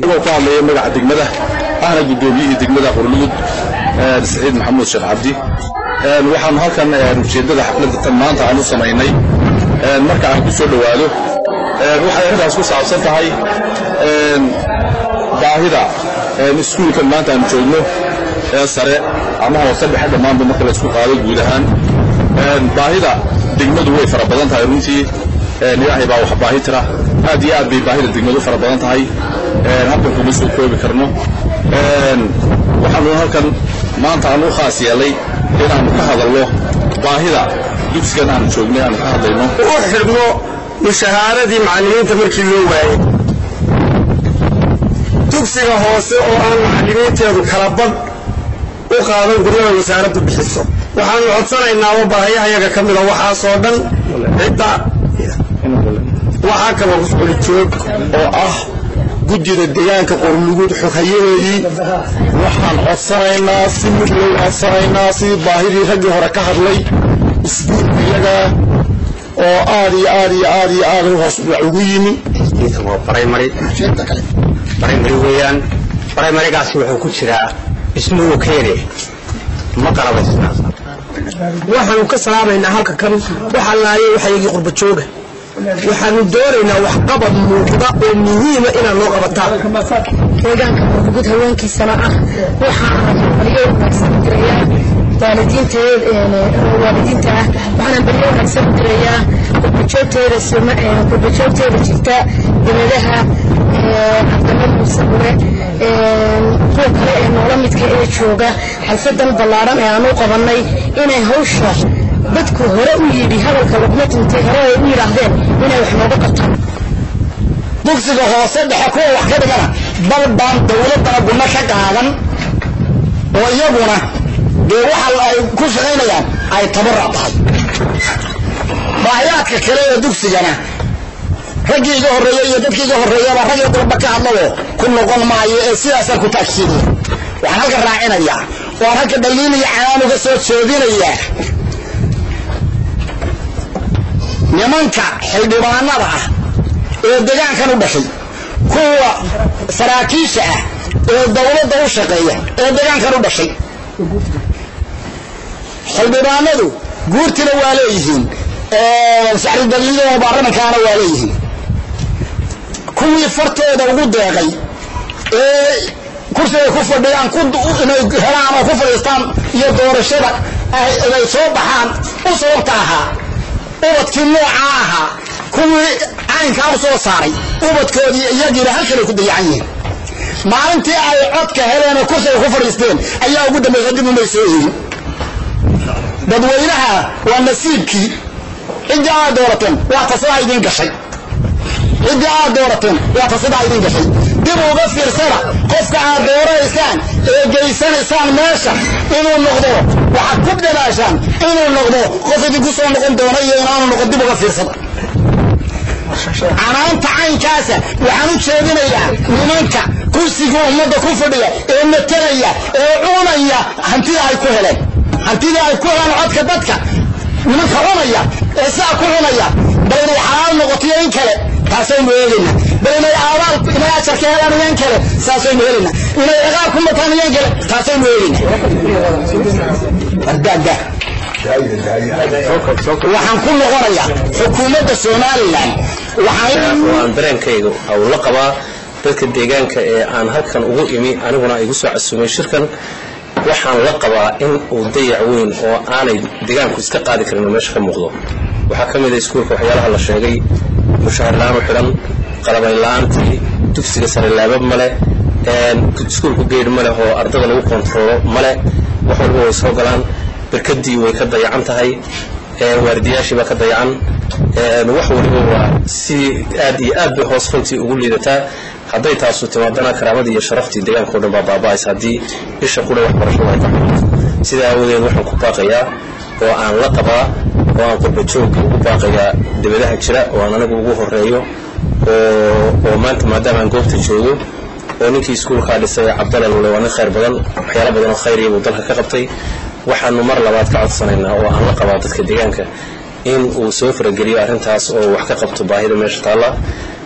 anigoo ku hadlaya magaca degmada ahna guddoomiyihii degmada qorlugud saciid maxamuud sheekh cabdi waxaanu halkan ujeeddada xafladda tan maanta aan u samaynay marka aan ku soo dhowaado waxay arrintaas ku saabsan tahay baahida iskuulkan maanta aanu joogno ee sare ama hoose dhexe dhammaanba marka la isku qaado guud ahaan baahida degmadu way fara badan tahay runtii ilaahay baa wax baahi tira aad iyo aad bay baahida degmadu fara badan tahay halkan kuma soo koobi karno waxaanu halkan maanta aan u khaas yeelay inaannu ka hadalno baahida dugsigan aanu joognay aanu ka hadlayno u xidhno mushahaaradii macallimiinta markii loo waayey dugsiga hoose oo aan macallimiinteedu kala badh u qaadan guryada wasaaraddu bixiso waxaanu codsanaynaa baahiyahayaga ka mida waxaasoo dhan cidda waxaa kaloo kusculi joog oo ah guddida deegaanka qorlugud xoghayahoodii waxaan codsanaynaa si mid loo codsanaynaa sidii baahidii raggii hore ka hadlay iskuulka iyaga oo aad iyo aad iyo aad iyo aad hoos dhac ugu yimi waa barimary barimary weeyaan barimarigaasi wuxuu ku jiraa ismuhu keene ma qalabaysna waxaanu ka salaamaynaa halka kan waxa laaye waxayagii qurba jooga waxaanu doonaynaa waxqabad muuqda oo muhiima inaad noo qabataan deegaanka murugud haweenkiisana ah waxaana baryo wanaagsan u dirayaa waalidiinta waalidiinta ah waxaana baryo wanaagsan u dirayaa qurbajoogteeda qurbajoogteeda jirta dibadaha cabdalla muuse gure kuwa kale ee noola midka ee jooga xalfadan ballaadhan ee aanu qabannay inay hawsha dadku hore u yidhi hadalka laguma tuntay hore ay u yidhaahdeen inay wax nooga qabtaan dugsiga hoose dhexe kuwa wax ka dhigana bal baan dawladdana gunno ka qaadan oo iyaguna dee waxa ay ku shaqaynayaan ay tabarac tahay baahiyaadka kale ee dugsigana raggii iga horreeya iyo dadkii iga horreeyaba rag iyo dalba ka hadlabo ku noqon maayo ee sidaasaan ku taagsiinaya waxaan halka raacinayaa waan halka dhaliin iyo canaan uga soo jeedinayaa nimanka xildhibaanada ah ee degaankan u dhashay kuwa saraakiisha ah ee dawladda u shaqeeya ee degaankan u dhashay xildhibaanadu guurtina waa leeyihiin saxridaliyada baarlamankaana waa leeyihiin kuwii fartooda ugu deeqay ee kursiga ku fadhiyaan inay helaan oo ku fadhiistaan iyo doorashada ay soo baxaan u sababta ahaa ubadkii noocaa ahaa kuwii caynkaa u soo saaray ubadkoodii iyagiina halkanay ku dayacan yihiin maalintii ay codka heleen oo kursiga ku fadhiisteen ayaa ugu dambaysa dib umay soo yihin dadweynaha waa nasiibkii ciddii aad doorateen waa tasadaa idiin gashay ciddii aad doorateen waa tasadaa idiin gashay dib uga fiirsada qofka aad dooraysaan ee geysanaysaan meesha inuu noqdo waxaad ku dadaashaan inuu noqdo qof idinku soo noqon doono iyo inaanu noqon dib uga fiirsada canaanta caynkaasa waxaan u jeedinayaa nimanka kursiga ummadda ku fadhiya ee matalaya ee cunaya hantida ay ku heleen hantidii ay ku helaan codka dadka nimanka cunaya ee sidaa ku cunaya bal inay xalaal noqotiyo in kale taasaynu eegaynaa bal inay aabaal inay ajar ka helaan iyan kale saasaynu helaynaa inay ciqaab ku mataan iyan kale taasaynu eegaynaa ardaagga waxaan ku noqonayaa xukuumadda somalilan waan dareenkayga aw la qabaa dadka deegaanka ee aan halkan ugu imi aniguna igu soo casumay shirkan waxaan la qabaa in uu dayac weyn oo aanay deegaanku iska qaadi karin oo meesha ka muuqdo waxaa ka mid a iskuulka waxyaalaha la sheegay mushahar la-aan u xidhan qalabayn la-aantii dugsiga sare laabab male iskuulku geedh maleh oo ardada lagu kontaroolo male wax walba way soo galaan berkadii way ka dayacan tahay waardiyaashii baa ka dayacan wax waliba waa si aad iyo aad bay hoos runtii ugu liidataa hadday taasu timaadana karaamadii iyo sharaftii deegaanka o dhan baa baaba'aysa haddii isha qura waxbarashadu ay ka xumato sidaa aawadeed waxaan ku baaqayaa oo aan la qabaa oo aan qurbajoogga ugu baaqayaa dibadaha jira oo aan anigu ugu horeeyo oo maanta maadaama aan goobta joogo oo ninkii iskuulkaa dhisay cabdalla lule waa nin khayr badan waxyaalo badan oo khayriya buu dalka ka qabtay waxaanu mar labaad ka codsanaynaa oo aan la qabaa dadka deegaanka in uu soo farageliyo arrintaas oo wax ka qabto baahida meesha taalla